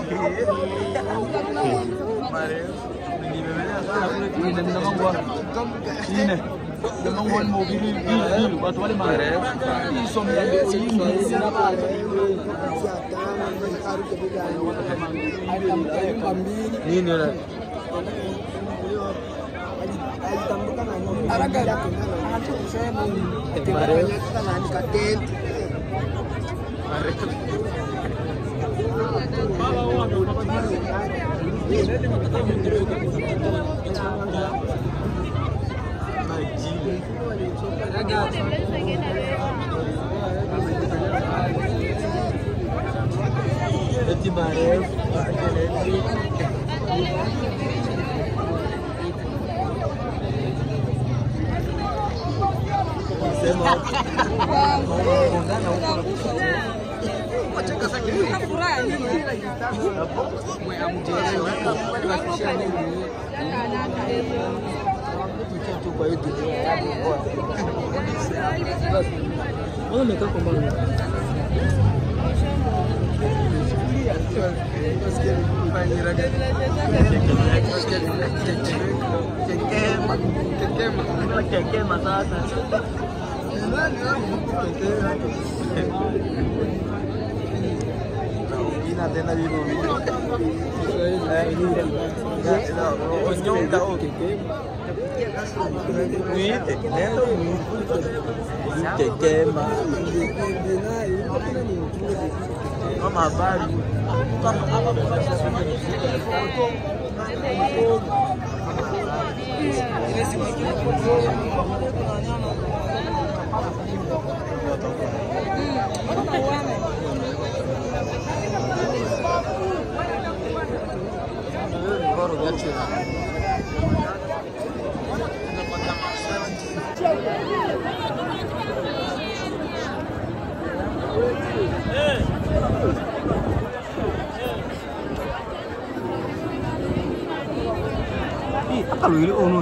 Nini yule? Eti marefu. Sema kwa hiyo Mbona umekaa kwa mbali? Kekema sasa. Ina tena vino vino. Onyonga oke. Muite, nenda muite. Kekema. Kama habari. Koro gachi. Apa lu ini ono?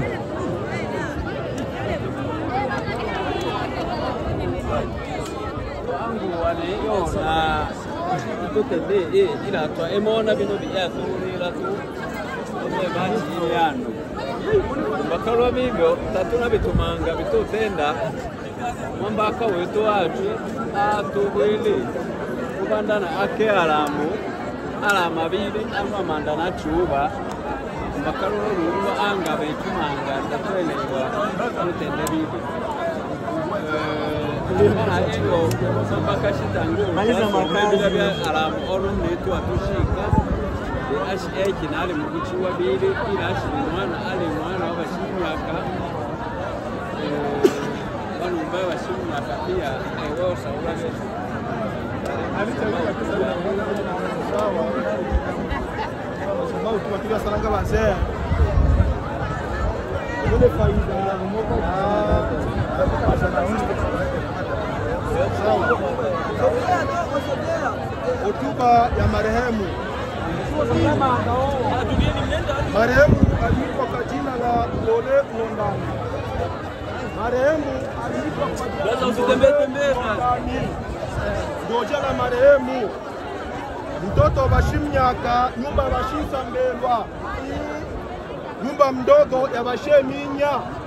wangu waliona tutende eh ila twa emona bino byasurira tu ome bachi yano bakalwa bibyo tatuna bitumanga bitutenda mwambaka wetu wacu atubwile kubandana ake alamu alama bili ama mandana chuba bakalwa lulwa anga betumanga tatwelewa tutende bibyo Maliza makazi. bya alamu olumnetu atushika ashi ekina ali mukuchi wa bili ila ashi mwana ali mwana wa bashimyaka banumba bashimyaka pia ewosa ulabe sababu tuwakilia saranga wazee ile faida ya hotuba ya marehemu. Marehemu aliitwa kwa jina la Lole Ng'ondani. Marehemu aliitwa kwa jina la usitembee tembee Lole Ng'ondani. Ndio jina marehemu mtoto bashimyaka nyumba bashisambelwa nyumba mdogo ya basheminya.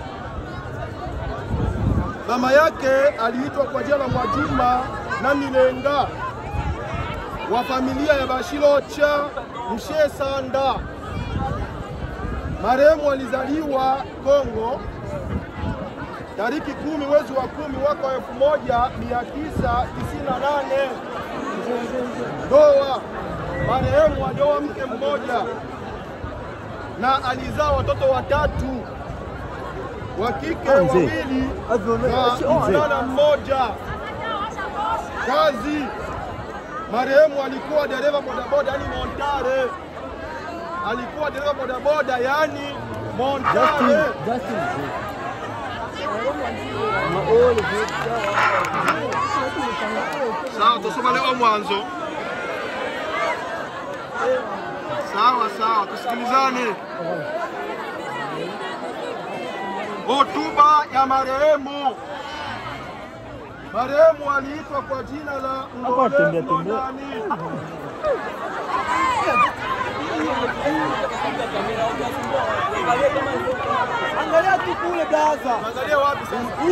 Mama yake aliitwa kwa jina la Mwajuma na Milenga wa familia ya Bashirocha Mshesanda. Marehemu alizaliwa Kongo tariki kumi mwezi wa kumi mwaka wa elfu moja mia tisa tisini na nane. Ndoa, marehemu alioa mke mmoja na alizaa watoto watatu wa kike wawili na mvulana mmoja. Kazi, marehemu alikuwa dereva bodaboda, yani Montare. Alikuwa dereva bodaboda, yani Montare. Sawa, tusoma leo mwanzo. Sawa sawa, tusikilizane. Hotuba ya marehemu. Marehemu aliitwa kwa jina la Ng'ole tembea, tembea. Ng'ondani. Angalia wapi sasa?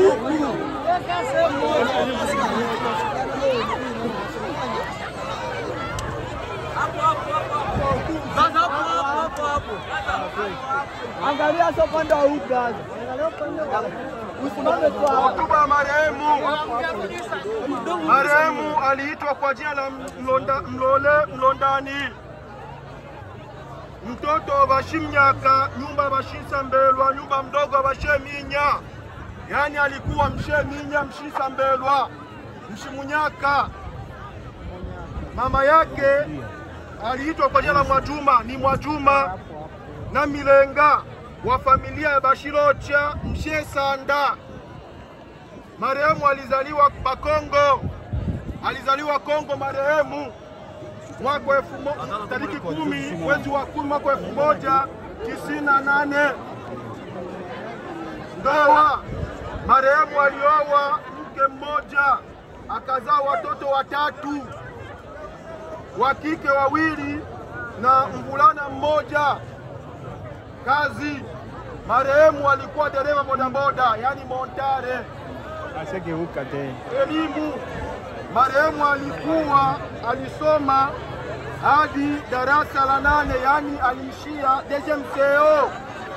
Angalia sio upande wa huku sasa. Angalia upande wa Usimame tu hapa. Hotuba ya marehemu. Marehemu aliitwa kwa jina la Mlonda, Mlole Mlondani, mtoto wa Bashimnyaka, nyumba Bashisa Mbelwa, nyumba mdogo wa Basheminya, yaani alikuwa Msheminya, Mshisa Mbelwa, Mshimunyaka. Mama yake aliitwa kwa jina la Mwajuma, ni Mwajuma na Milenga wa familia ya Bashirocha Mshesanda. Marehemu alizaliwa Bakongo, alizaliwa Kongo marehemu mwaka wa elfu mo- tariki kumi mwezi wa kumi mwaka wa elfu moja tisini na nane. Ndoa, marehemu alioa mke mmoja akazaa watoto watatu, wa kike wawili na mvulana mmoja. Kazi, marehemu alikuwa dereva bodaboda, yani montare. Asegeuka tena. Elimu, marehemu alikuwa alisoma hadi darasa la nane, yani aliishia DGMCO.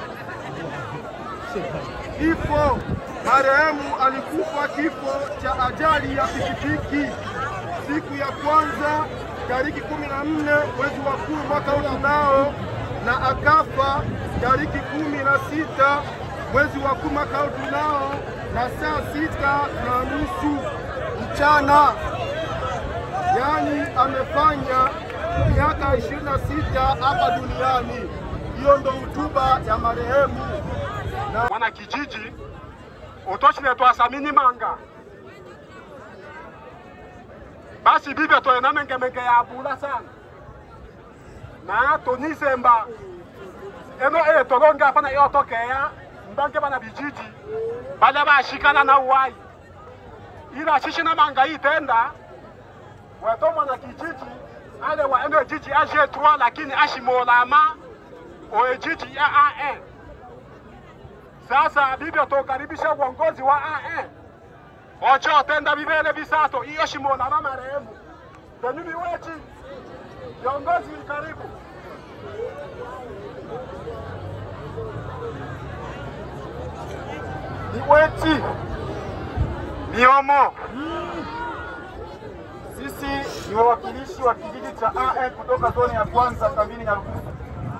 Kifo, marehemu alikufa kifo cha ajali ya pikipiki siku ya kwanza tariki kumi na nne mwezi wa kumi mwaka huu tunao, na akafa tariki kumi na sita mwezi wa kumi mwaka huu tunao, na saa sita na nusu mchana, yaani amefanya miaka ishirini na sita hapa duniani. Hiyo ndo hotuba ya marehemu na mwana kijiji utoshile twasamini manga basi bibe toyena mengemenge ya bula sana na tonisemba eno e tolonge apana yotokeya mbange bana bijiji bale bashikana na uwai ila shishina manga itenda weto mwana kijiji ale wa eno jiji aje trois lakini ashimolama o ejiji ya AN sasa bibi tokaribisha uongozi wa AN ocho tenda bibele bisato iyo shimolama marehemu tenyumi wechi viongozi karibu Niweti Miomo, sisi ni wawakilishi wa kijiji cha AN kutoka zoni ya kwanza kambini Nyarugusu.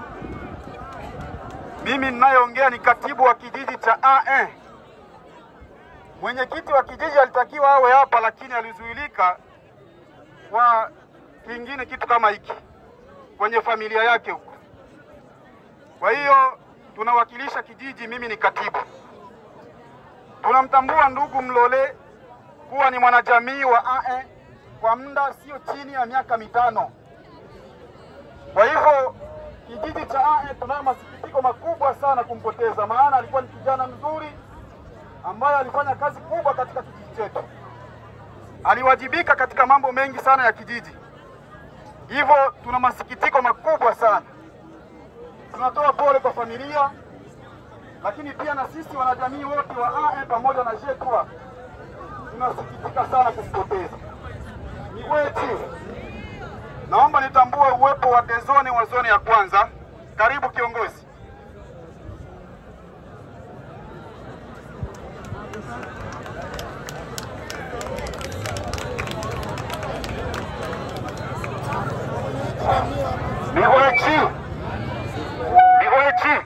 Mimi ninayeongea ni katibu wa kijiji cha AN. Mwenyekiti wa kijiji alitakiwa awe hapa, lakini alizuilika kwa kingine kitu kama hiki kwenye familia yake huko. Kwa hiyo tunawakilisha kijiji, mimi ni katibu. Tunamtambua ndugu Mlole kuwa ni mwanajamii wa AE kwa muda sio chini ya miaka mitano. Kwa hivyo kijiji cha AE tunayo masikitiko makubwa sana kumpoteza, maana alikuwa ni kijana mzuri ambaye alifanya kazi kubwa katika kijiji chetu, aliwajibika katika mambo mengi sana ya kijiji. Hivyo tuna masikitiko makubwa sana, tunatoa pole kwa familia lakini pia na sisi wanajamii wote wa AE pamoja na JETRA tunasikitika sana kumpoteza. Ni wetu, naomba nitambue uwepo wa dezoni wa zoni ya kwanza. Karibu kiongozi. Ni wetu, ni wetu.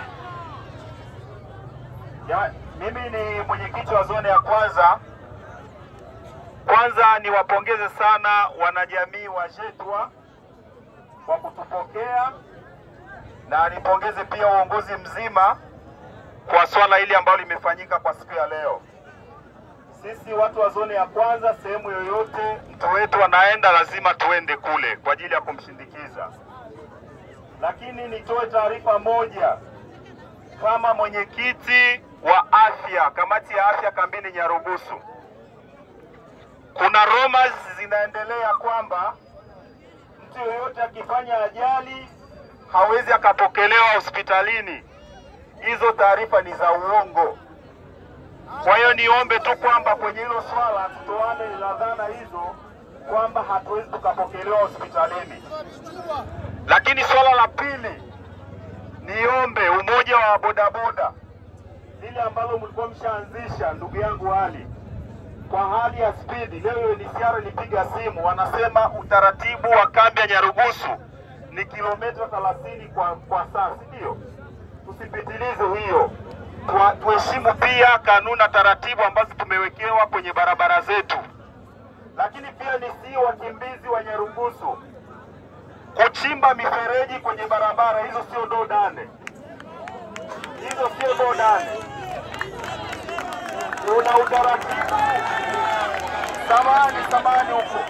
Ya, mimi ni mwenyekiti wa zone ya kwanza. Kwanza niwapongeze sana wanajamii wa Jetwa kwa kutupokea na nipongeze pia uongozi mzima kwa swala hili ambalo limefanyika kwa siku ya leo. Sisi watu wa zone ya kwanza, sehemu yoyote mtu wetu anaenda, lazima tuende kule kwa ajili ya kumshindikiza. Lakini nitoe taarifa moja kama mwenyekiti wa afya, kamati ya afya kambini Nyarugusu, kuna rumors zinaendelea kwamba mtu yoyote akifanya ajali hawezi akapokelewa hospitalini. Hizo taarifa ni za uongo. Kwa hiyo niombe tu kwamba kwenye hilo swala tutoane na dhana hizo kwamba hatuwezi tukapokelewa hospitalini. Lakini swala la pili, niombe umoja wa bodaboda lile ambalo mlikuwa mshaanzisha, ndugu yangu Ali, kwa hali ya spidi. Leo UNHCR ilipiga simu, wanasema utaratibu wa kambi ya Nyarugusu ni kilomita 30 kwa, kwa saa, si ndio? Tusipitilize hiyo, Tua- tuheshimu pia kanuni na taratibu ambazo tumewekewa kwenye barabara zetu. Lakini pia nisii wakimbizi wa Nyarugusu kuchimba mifereji kwenye barabara, hizo sio dodane, hizo sio dodane. Kuna utaratibu samani samani huko,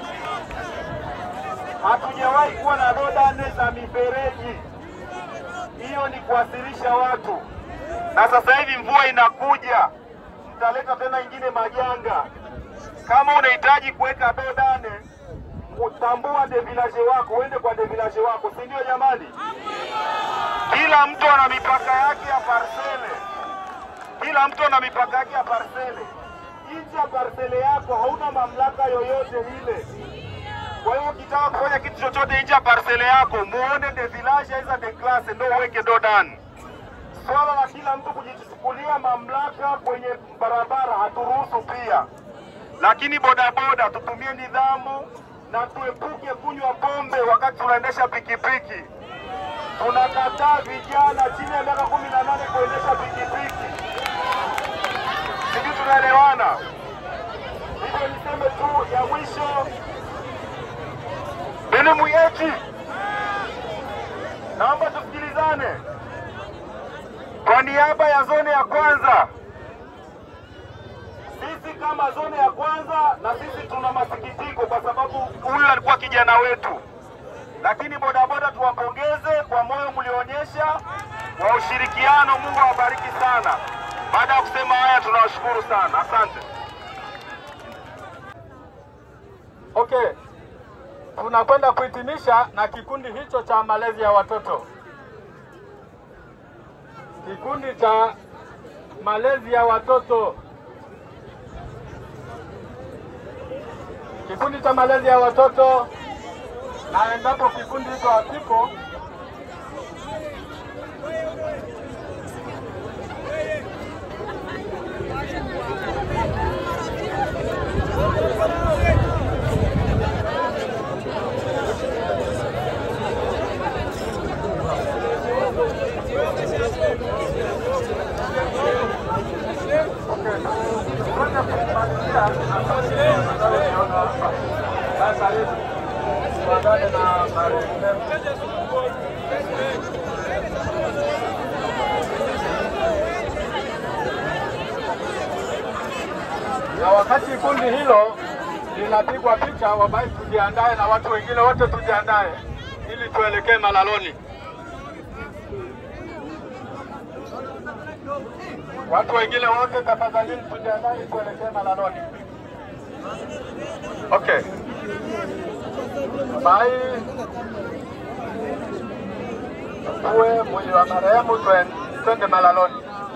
hatujawahi kuwa na dodane za mifereji. Hiyo ni kuwasilisha watu, na sasa hivi mvua inakuja, mtaleta tena ingine majanga. Kama unahitaji kuweka dodane, utambua devilaje wako, uende kwa devilaje wako, si ndio jamani? Kila mtu ana mipaka yake ya parsele, kila mtu ana mipaka yake ya parsele. Nje ya parsele yako hauna mamlaka yoyote ile. Kwa hiyo ukitaka kufanya kitu chochote nje ya parsele yako, muone de village aiza de classe, ndio uweke dodan. Swala la kila mtu kujichukulia mamlaka kwenye barabara haturuhusu pia, lakini bodaboda tutumie nidhamu na tuepuke kunywa pombe wakati tunaendesha pikipiki. Tunakataa vijana chini ya miaka kumi na nane kuendesha pikipiki. Sijui tunaelewana? Hivyo niseme tu ya mwisho, elimu yetu, naomba tusikilizane. Kwa niaba ya zone ya kwanza, sisi kama zone ya kwanza, na sisi tuna masikitiko kwa sababu huyu alikuwa kijana wetu, lakini bodaboda tuwapongeze kwa moyo mlioonyesha wa ushirikiano. Mungu awabariki sana. Baada ya kusema haya, tunawashukuru sana, asante. Okay, tunakwenda kuhitimisha na kikundi hicho cha malezi ya watoto. Kikundi cha malezi ya watoto, kikundi cha malezi ya watoto, na endapo kikundi hicho hakipo, na wakati kundi hilo linapigwa picha, wabaki tujiandae na watu wengine wote tujiandae ili tuelekee malaloni. Watu wengine wote tafadhalini, tujiandae tuelekee malaloni. Okay. Bye. Uwe mwili wa marehemu twen- twende malaloni.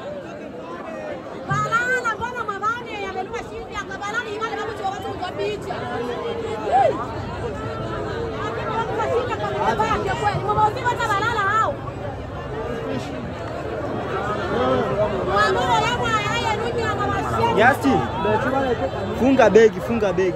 Balala mbona mabane yamelima shindi akabalala imani kama chwa watu kwa picha. Lakini watu washinda kwa mikoba yake kweli. Mama uzima hata balala hao. Mama yangu haya rudi na mama shindi. Justin, funga begi, funga begi.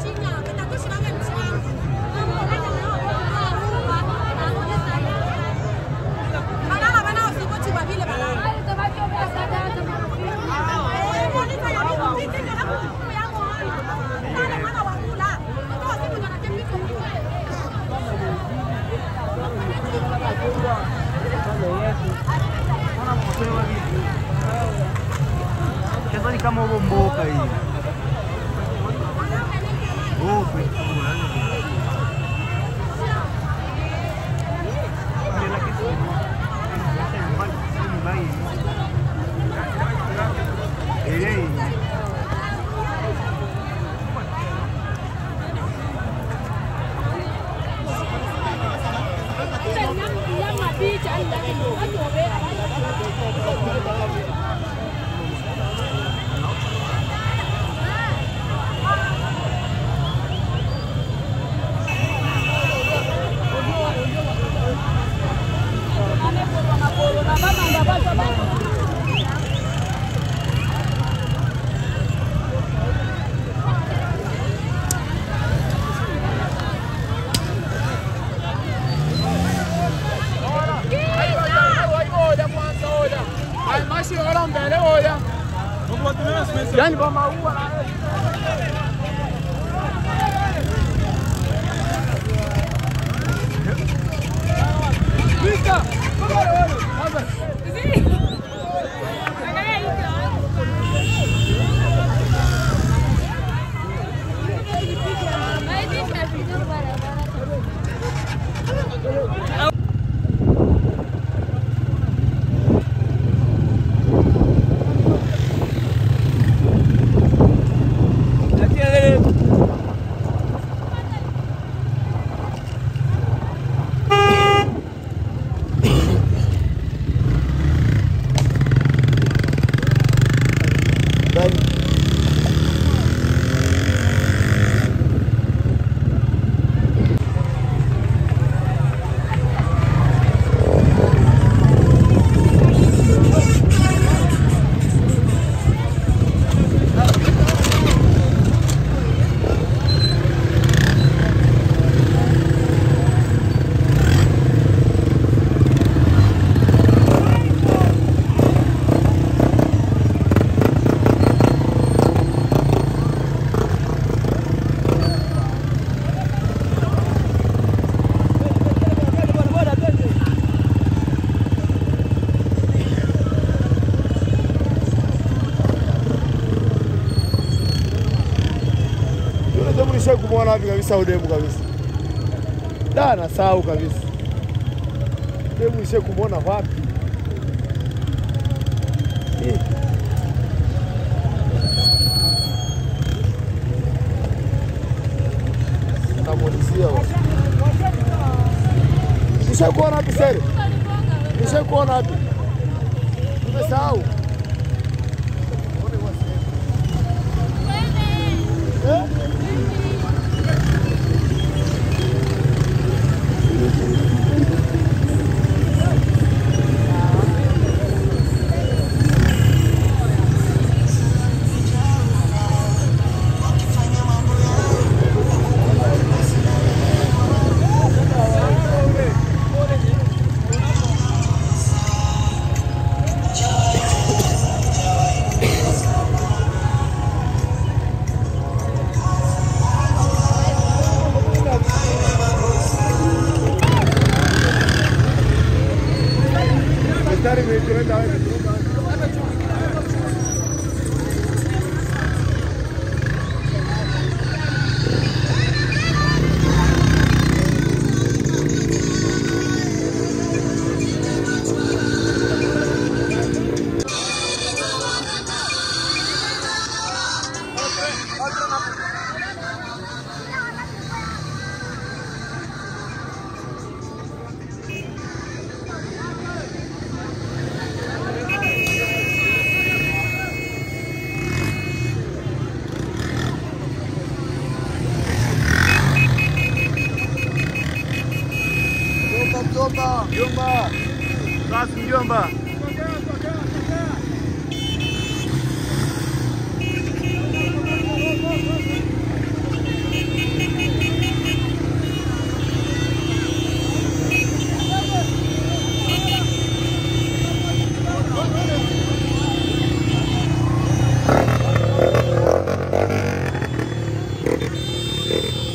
Kesa ni kama huo mboka hii. Oh, Yule demu nisha kumwona wapi kabisa udemu kabisa. Da nasahau kabisa. Demu nisha kumwona wapi? Eh. Namuulizia wa. Nisha kuona wapi sere? Nisha kuona wapi? Nimesahau. Eh? Daktari ametuenda wapi? Mjomba, mjomba, mjomba. Basi mjomba. Thank